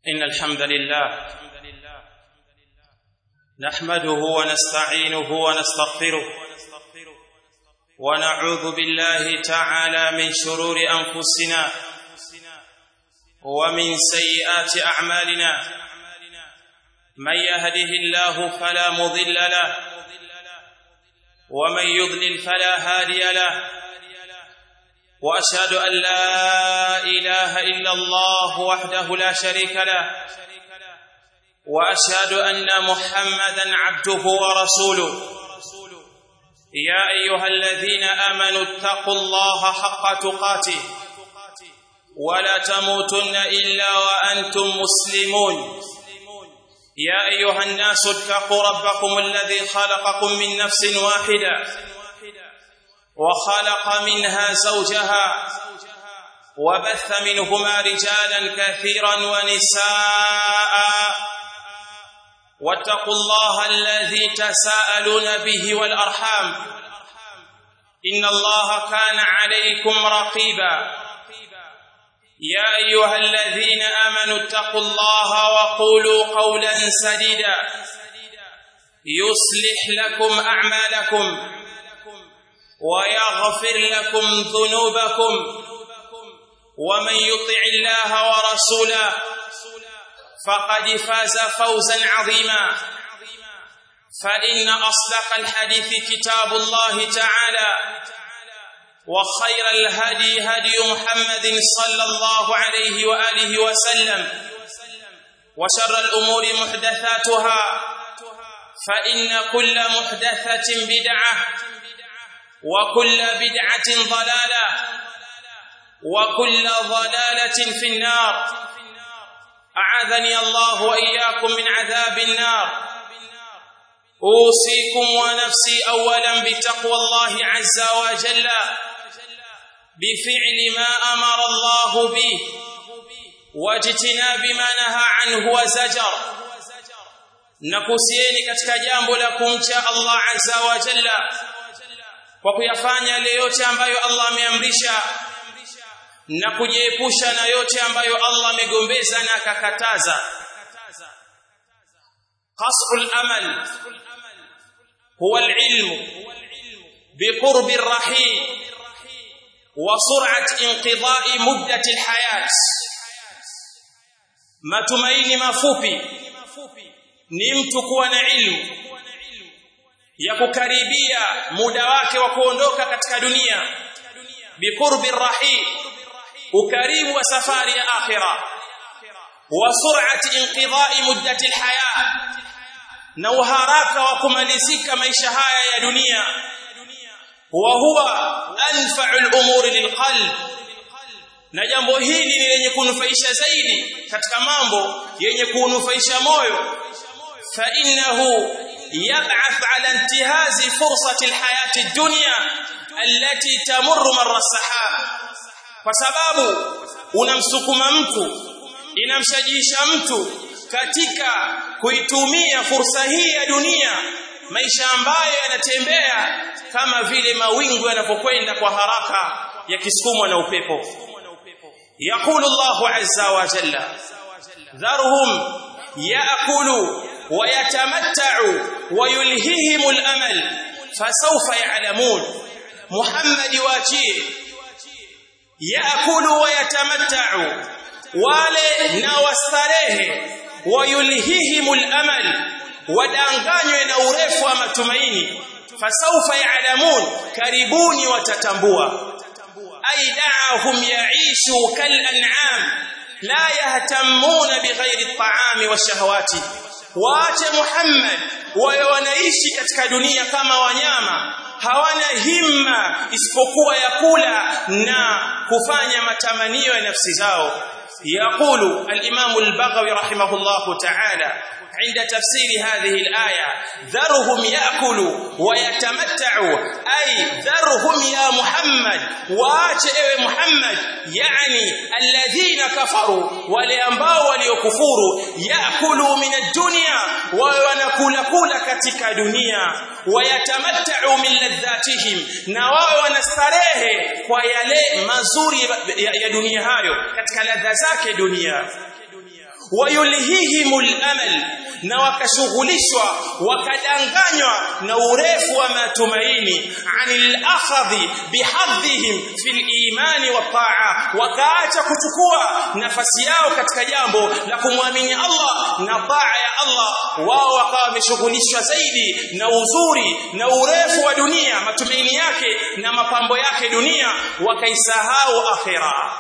إن الحمد لله نحمده ونستعينه ونستغفره ونعوذ بالله تعالى من شرور أنفسنا ومن سيئات أعمالنا من يهده الله فلا مضل له ومن يضلل فلا هادي له واشهد ان لا اله الا الله وحده لا شريك له واشهد ان محمدا عبده ورسوله يا ايها الذين امنوا اتقوا الله حق تقاته ولا تموتن الا وانتم مسلمون يا ايها الناس اتقوا ربكم الذي خلقكم من نفس واحده وخلق منها زوجها وبث منهما رجالا كثيرا ونساء واتقوا الله الذي تساءلون به والارحام ان الله كان عليكم رقيبا يا ايها الذين امنوا اتقوا الله وقولوا قولا سديدا يصلح لكم اعمالكم ويغفر لكم ذنوبكم ومن يطع الله ورسوله فقد فاز فوزا عظيما فإن أصدق الحديث كتاب الله تعالى وخير الهدي هدي محمد صلى الله عليه وآله وسلم وشر الأمور محدثاتها فإن كل محدثة بدعة وكل بدعة ضلالة وكل ضلالة في النار أعاذني الله وإياكم من عذاب النار أوصيكم ونفسي أولا بتقوى الله عز وجل بفعل ما أمر الله به واجتناب ما نهى عنه وزجر nakusieni katika jambo la kumcha Allah azza wa jalla kwa kuyafanya yale yote ambayo Allah ameamrisha na kujiepusha na yote ambayo Allah amegombeza na akakataza qasrul amal huwa alilm biqurb arrahim wa sur'at inqidha'i muddati alhayat matumaini mafupi ni mtu kuwa na ilmu ya kukaribia muda wake wa kuondoka katika dunia biqurbi rahim ukaribu wa safari ya akhira wa sur'ati inqidha'i muddati alhaya na uharaka wa kumalizika maisha haya ya dunia wa huwa anfa'u al-umuri lilqalb na jambo hili ni lenye kunufaisha zaidi katika mambo yenye kunufaisha moyo fa innahu يبعث على انتهاز فرصة الحياة الدنيا التي تمر مر السحاب kwa sababu unamsukuma mtu inamshajiisha mtu katika kuitumia fursa hii ya dunia maisha ambayo yanatembea kama vile mawingu yanapokwenda kwa haraka yakisukumwa na upepo yaqulu Allahu azza wa jalla dharhum yaakulu ويتمتعوا ويلههم الأمل فسوف يعلمون محمد واجيه يأكل ويتمتع wale na wastarehe wayulhihim al-amal wadanganywe na urefu wa matumaini fasaufa ya'lamun karibuni watatambua aidahum ya'ishu kal an'am la yahtamuna bighairi at-ta'ami wash-shahawati waache Muhammad wawe wanaishi katika dunia kama wanyama hawana himma isipokuwa ya kula na kufanya matamanio ya nafsi zao يقول الإمام البغوي رحمه الله تعالى عند تفسير هذه الآية ذرهم يأكلوا ويتمتعوا أي ذرهم يا محمد واتئ محمد يعني الذين كفروا ولأنباوا وليكفروا يأكلوا من الدنيا ونكول كول كتك دنيا ويتمتعوا من لذاتهم نواوا ونستريه ويلي مزوري يا دنيا هايو كتك لذاتك دنيا wayulhihimul amal na wakashughulishwa wakadanganywa na urefu wa matumaini anil akhadhi bihadhihim fil imani wa taa wakaacha kuchukua nafasi yao katika jambo la kumwamini Allah na taa ya Allah wao wakawa wameshughulishwa zaidi na uzuri na urefu wa dunia matumaini yake na mapambo yake dunia wakaisahau akhirah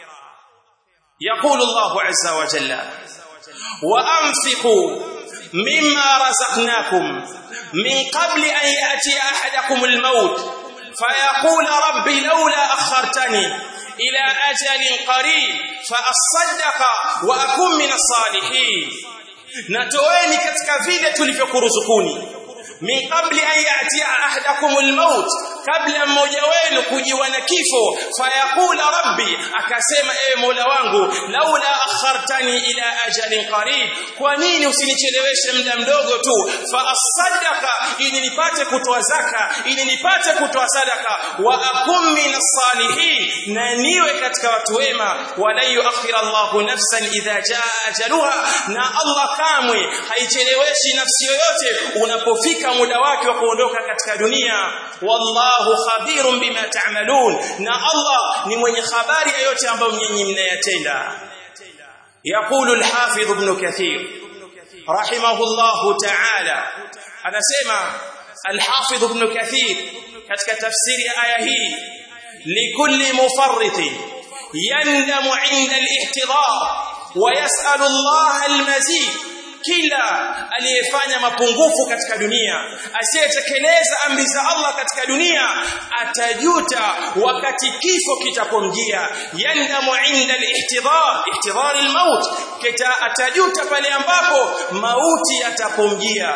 يقول الله عز وجل وأنفقوا مما رزقناكم من قبل أن يأتي أحدكم الموت فيقول رب لولا أخرتني إلى أجل قريب فأصدق وأكون من الصالحين نتويني katika vile tulivyokuruzukuni min qabli an ya'tiya ahadakumul maut kabla mmoja wenu kujiwa na kifo fayaqula rabbi akasema ewe mola wangu laula akhartani ila ajalin qarib kwa nini usinicheleweshe muda mdogo tu fa asaddaqa ili nipate kutoa zaka ili nipate kutoa sadaka wa akum minas salihin na niwe katika watu wema wala yuakhira Allahu nafsan idha jaa ajaluha na Allah kamwe haicheleweshi nafsi yoyote unapofika muda wake wa kuondoka katika dunia wallahu khabirun bima ta'malun na Allah ni mwenye habari ya yote ambayo nyinyi mnayatenda يقول الحافظ ابن كثير رحمه الله تعالى anasema الحافظ ابن كثير katika tafsiri ya aya hii likulli mufarrit yandamu 'inda al-ihtidar wa yas'alu Allah al-mazid kila aliyefanya mapungufu katika dunia asiyetekeleza amri za Allah katika dunia atajuta wakati kifo kitapomjia yandamu inda al-ihtidar ihtidar al-maut kita atajuta pale ambapo mauti yatapomjia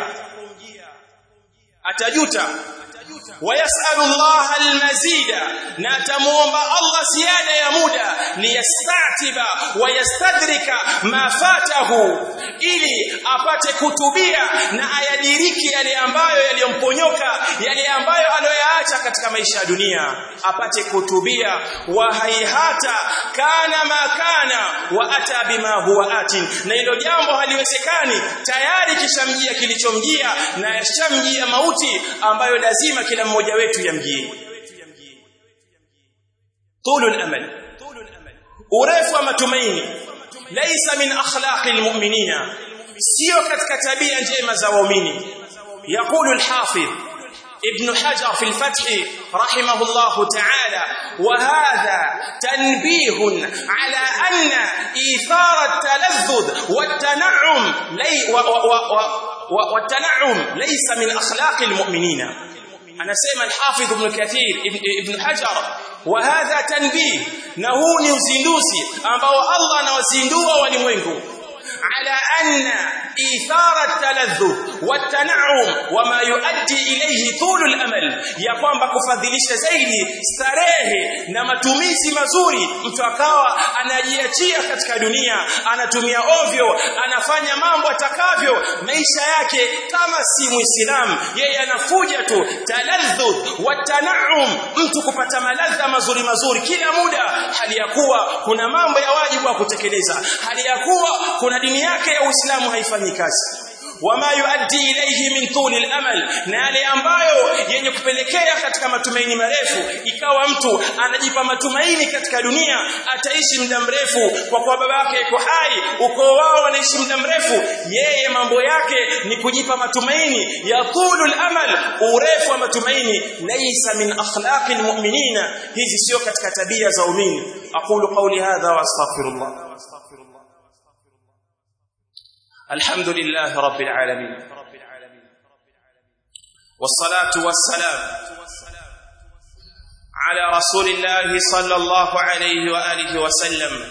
atajuta ويسأل الله المزيد نتموم الله زيادة يا مدى ليستعتب ويستدرك ما فاته ili apate kutubia na ayadiriki yale ambayo yaliyomponyoka yale ambayo aliyoyaacha katika maisha ya dunia apate kutubia wa haihata kana ma kana wa ata bima huwa atin na hilo jambo haliwezekani tayari kishamjia kilichomjia na yashamjia mauti ambayo lazima kila mmoja wetu yamjie tulul amal urefu wa matumaini laysa min akhlaqil mu'minina sio katika tabia njema za waumini يقول الحافظ ابن حجر في الفتح رحمه الله تعالى وهذا تنبيه على أن إيثار التلذذ والتنعم لي و و و والتنعم ليس من أخلاق المؤمنين أنا سيما الحافظ ابن كثير ابن, ابن حجر وهذا تنبيه نهوني وزندوسي ambao Allah anawazindua walimwengu على أن إيثار التلذذ والتنعم وما يؤدي إليه طول الأمل ya kwamba kufadhilisha zaidi starehe na matumizi mazuri mtu akawa anajiachia katika dunia anatumia ovyo anafanya mambo atakavyo maisha yake kama si muislamu yeye anafuja tu taladhdh watanaum mtu kupata maladha mazuri mazuri kila muda hali ya kuwa kuna mambo ya wajibu wa kutekeleza hali ya kuwa kuna dini yake ya Uislamu haifanyi kazi wama yuaddi ilayhi min tuli al-amal na yale ambayo yenye kupelekea katika matumaini marefu ikawa mtu anajipa matumaini katika dunia ataishi muda mrefu kwa kuwa babake yuko hai ukoo wao wanaishi muda mrefu yeye mambo yake ni kujipa matumaini ya tulu al-amal urefu wa matumaini laysa min akhlaqil mu'minina hizi sio katika tabia za waumini aqulu qawli hadha wa astaghfirullah الحمد لله رب العالمين والصلاة والسلام على رسول الله صلى الله عليه وآله وسلم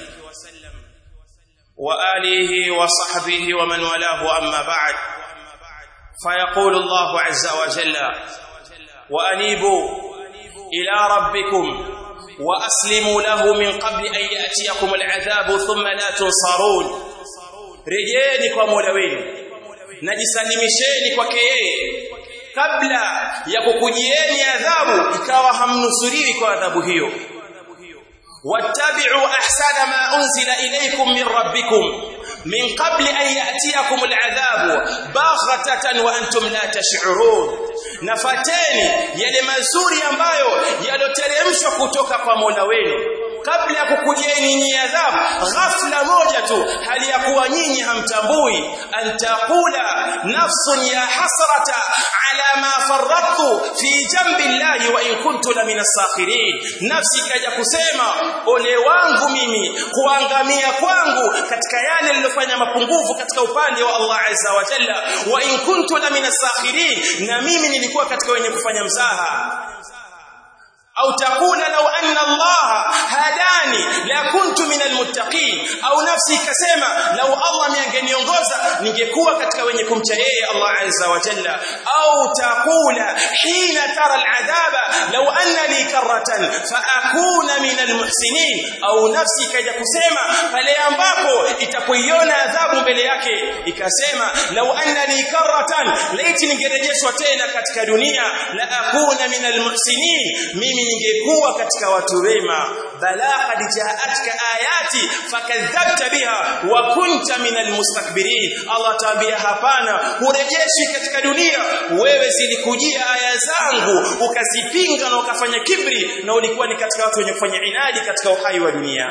وآله وصحبه ومن والاه أما بعد فيقول الله عز وجل وأنيبوا إلى ربكم وأسلموا له من قبل أن يأتيكم العذاب ثم لا تنصرون rejeeni kwa Mola wenu najisalimisheni kwake yeye kabla ya kukujieni adhabu ikawa hamnusuriwi kwa adhabu hiyo wattabi'u ahsana ma unzila ilaykum min rabbikum min qabli an ya'tiyakum al'adhabu baghtatan wa antum la tash'urun nafateni yale mazuri ambayo yaloteremshwa kutoka kwa Mola wenu kabla ya kukujieni nyinyi adhabu ghafla moja tu hali ya kuwa nyinyi hamtambui antaqula nafsun ya hasrata ala ma faradtu fi jambi llahi wa in kuntu la min as-sakhirin nafsi ikaja kusema ole wangu mimi kuangamia kwangu katika yale niliyofanya mapungufu katika upande wa Allah azza wa jalla wa in kuntu la min as-sakhirin na mimi nilikuwa katika wenye kufanya mzaha au takula law anna Allah hadani la kuntu min almuttaqin au nafsi ikasema law Allah miangeniongoza ningekuwa katika wenye kumcha yeye Allah azza wa jalla au takula hina tara aladhaba law anna li karratan fa akuna min almuhsinin au nafsi ikaja kusema pale ambapo itapoiona adhabu mbele yake ikasema law anna li karratan laiti ningerejeshwa tena katika dunia la akuna min almuhsinin mimi ningekuwa katika watu wema bala qad ja'atka ayati fakadhabta biha wa kunta min almustakbirin Allah taambia hapana hurejeshi katika dunia wewe zilikujia aya zangu ukazipinga na ukafanya kibri na ulikuwa ni katika watu wenye kufanya inadi katika uhai wa dunia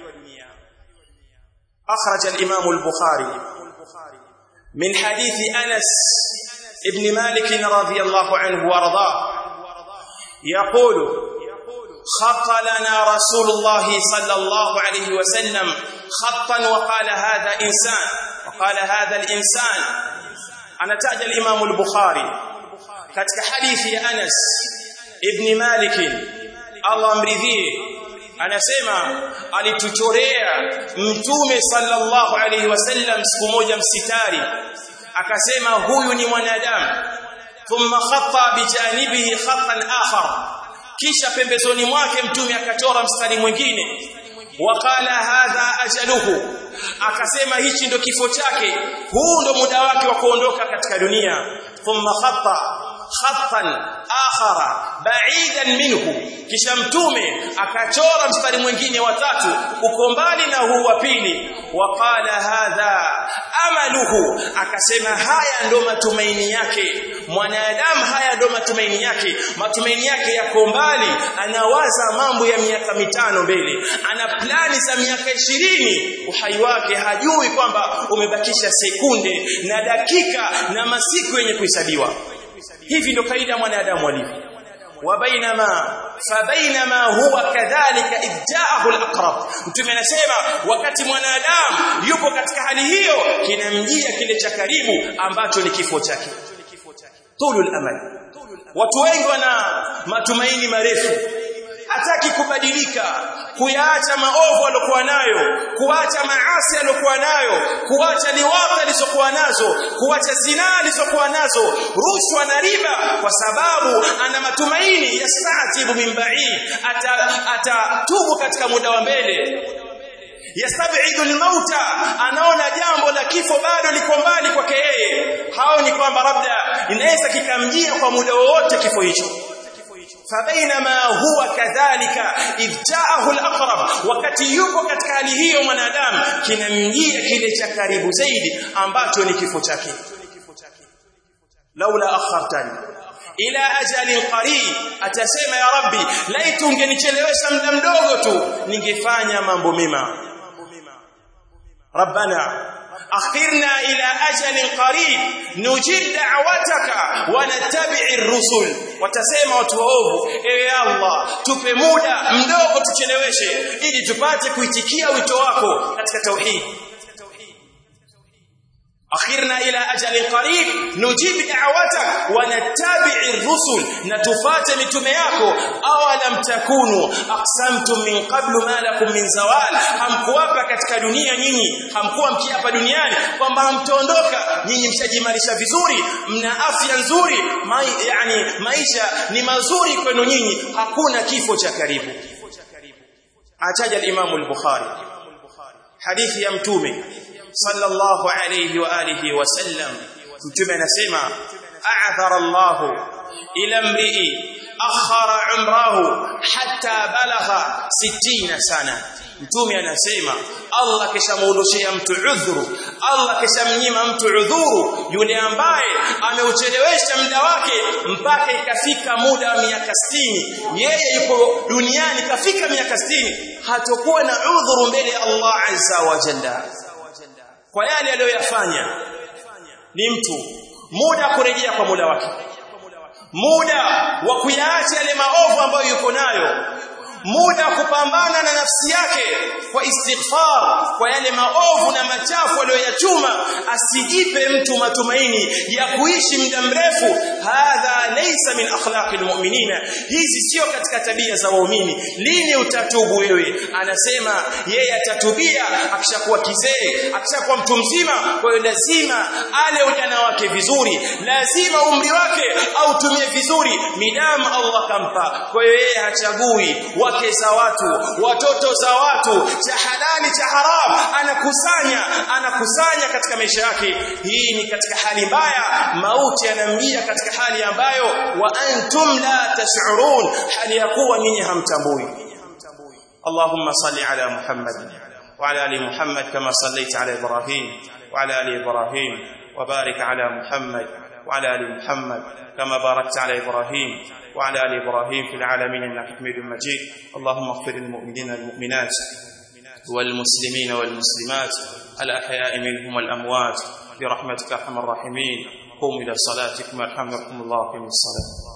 أخرج الإمام البخاري من حديث أنس ابن مالك رضي الله عنه وارضاه يقول خط لنا رسول الله صلى الله عليه وسلم خطا وقال هذا إنسان وقال هذا الإنسان أنا تاج الإمام البخاري katika hadithi ya Anas ibn Malik Allah amridhie anasema alituchorea mtume sallallahu alaihi wasallam siku moja msitari akasema huyu ni mwanadamu thumma khatta bijanibihi khattan akhar kisha pembezoni mwake mtume akachora mstari mwingine waqala hadha ajaluhu akasema hichi ndo kifo chake huu ndo muda wake wa kuondoka katika dunia thumma khatta khattan akhara ba'idan minhu kisha mtume akachora mstari mwingine wa tatu uko mbali na huu wa pili waqala hadha amaluhu akasema haya ndo matumaini yake mwanadamu haya ndo matumaini yake matumaini yake yako mbali anawaza mambo ya miaka mitano mbele ana plani za miaka ishirini uhai wake hajui kwamba umebakisha sekunde na dakika na masiku yenye kuhesabiwa hivi ndo kaida mwanadamu alivyo وبينما فبينما هو كذلك إذ جاءه الأقرب mtume anasema wakati mwanadamu yupo katika hali hiyo kinamjia kile cha karibu ambacho ni kifo chake tulul amal watu wengi wana matumaini marefu hataki kubadilika kuyaacha maovu aliyokuwa nayo kuacha maasi aliyokuwa nayo kuacha liwaza alizokuwa nazo kuacha zinaa alizokuwa nazo rushwa na riba kwa sababu ana matumaini yastatibu min ba'id atatubu ata katika muda wa mbele yastabidu almauta anaona jambo la kifo bado liko mbali kwake yeye hao ni kwamba labda inaweza kikamjia kwa muda wowote kifo hicho فبينما هو كذلك إذ جاءه الأقرب wakati yupo katika hali hiyo mwanadamu kinamjia kile cha karibu zaidi ambacho ni kifo chake laula akhartani ila ajalin qarib atasema ya rabbi laitu ungenichelewesha muda mdogo tu ningefanya mambo mema rabbana أخرنا إلى أجل قريب نجيب دعوتك ونتبع الرسل watasema watu waovu ewe Allah tupe muda mdogo tucheleweshe ili tupate kuitikia wito wako katika tauhid akhirna ila ajalin qarib nujib da'watak wa nattabi'ir rusul na tufate mitume yako awalam takunu aqsamtum min qablu ma lakum min zawal hamkuwapa katika dunia nyinyi hamkuwa mkiapa duniani kwamba hamtaondoka nyinyi mshajimarisha vizuri mna afya nzuri mai, yani maisha ni mazuri kwenu nyinyi hakuna kifo cha karibu ataja al-Imam al-Bukhari hadithi ya mtume sallallahu alayhi wa alihi wasallam mtume anasema a'thara Allah ila mri'i akhara umrahu hatta balagha 60 sana mtume anasema Allah kishamuondoshea mtu udhuru Allah kishamnyima mtu udhuru yule ambaye ameuchelewesha muda wake mpaka ikafika muda wa miaka 60 yeye yuko duniani kafika miaka 60 hatakuwa na udhuru mbele ya Allah azza wa jalla kwa yale aliyoyafanya ni mtu muda kurejea kwa muda wake muda wa kuyaacha yale maovu ambayo yuko nayo muda wa kupambana na nafsi yake kwa istighfar kwa yale maovu na machafu aliyoyachuma asijipe mtu matumaini ya kuishi muda mrefu hadha laysa min akhlaqil mu'minina hizi sio katika tabia za waumini lini utatubu wewe anasema yeye atatubia akishakuwa kizee akishakuwa mtu mzima kwa hiyo lazima ale ujana wake vizuri lazima umri wake autumie vizuri midamu Allah kampa kwa hiyo yeye hachagui wake za watu watoto za watu cha halali cha haram anakusanya anakusanya katika maisha yake hii ni katika hali mbaya mauti yanamjia katika hali ambayo wa antum la tash'urun hali ya kuwa ninyi hamtambui اللهم صل على محمد وعلى ال محمد كما صليت على ابراهيم وعلى ال ابراهيم وبارك على محمد وعلى ال محمد كما باركت على ابراهيم وعلى ال ابراهيم في العالمين انك حميد مجيد اللهم اغفر للمؤمنين والمؤمنات والمسلمين والمسلمات الاحياء منهم والاموات برحمتك ارحم الراحمين قوموا الى صلاتكم يرحمكم الله في الصلاه